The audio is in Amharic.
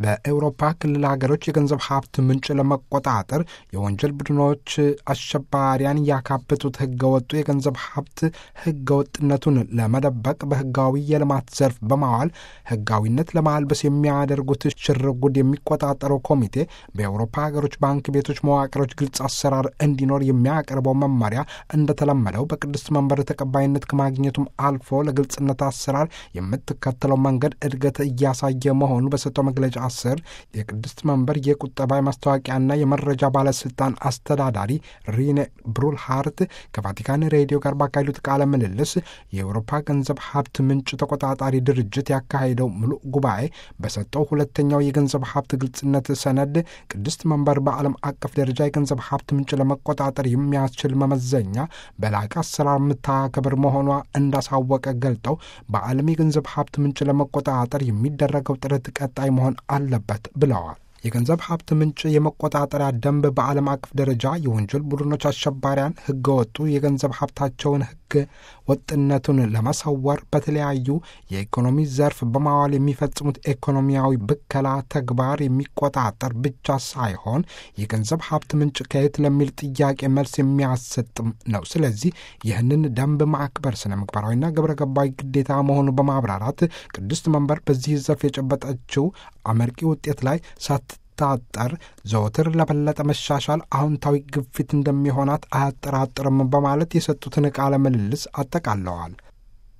በኤውሮፓ ክልል ሀገሮች የገንዘብ ሀብት ምንጭ ለመቆጣጠር የወንጀል ቡድኖች አሸባሪያን ያካበቱት ህገወጡ የገንዘብ ሀብት ህገወጥነቱን ለመደበቅ በህጋዊ የልማት ዘርፍ በማዋል ህጋዊነት ለማልበስ የሚያደርጉት ሽርጉድ የሚቆጣጠረው ኮሚቴ በኤውሮፓ ሀገሮች ባንክ ቤቶች መዋቅሮች ግልጽ አሰራር እንዲኖር የሚያቀርበው መመሪያ እንደተለመደው በቅድስት መንበር ተቀባይነት ከማግኘቱም አልፎ ለግልጽነት አሰራር የምትከተለው መንገድ እድገት እያሳየ መሆኑ በሰጠው መግለጫ ስር የቅድስት መንበር የቁጠባ የማስታወቂያና የመረጃ ባለስልጣን አስተዳዳሪ ሪኔ ብሩልሃርት ከቫቲካን ሬዲዮ ጋር ባካሄዱት ቃለ ምልልስ የአውሮፓ ገንዘብ ሀብት ምንጭ ተቆጣጣሪ ድርጅት ያካሄደው ሙሉ ጉባኤ በሰጠው ሁለተኛው የገንዘብ ሀብት ግልጽነት ሰነድ ቅድስት መንበር በዓለም አቀፍ ደረጃ የገንዘብ ሀብት ምንጭ ለመቆጣጠር የሚያስችል መመዘኛ በላቀ አሰራር የምታከብር መሆኗ እንዳሳወቀ ገልጠው በዓለም የገንዘብ ሀብት ምንጭ ለመቆጣጠር የሚደረገው ጥረት ቀጣይ መሆን አለበት ብለዋል። የገንዘብ ሀብት ምንጭ የመቆጣጠሪያ ደንብ በዓለም አቀፍ ደረጃ የወንጀል ቡድኖች አሸባሪያን ህገወጡ የገንዘብ ሀብታቸውን ህግ ወጥነቱን ለመሰወር በተለያዩ የኢኮኖሚ ዘርፍ በማዋል የሚፈጽሙት ኢኮኖሚያዊ ብከላ ተግባር የሚቆጣጠር ብቻ ሳይሆን የገንዘብ ሀብት ምንጭ ከየት ለሚል ጥያቄ መልስ የሚያሰጥም ነው። ስለዚህ ይህንን ደንብ ማክበር ስነ ምግባራዊና ግብረ ገባዊ ግዴታ መሆኑ በማብራራት ቅድስት መንበር በዚህ ዘርፍ የጨበጠችው አመርቂ ውጤት ላይ ሳትታጠር ዘወትር ለበለጠ መሻሻል አዎንታዊ ግፊት እንደሚሆናት አያጠራጥርም በማለት የሰጡትን ቃለ ምልልስ አጠቃለዋል።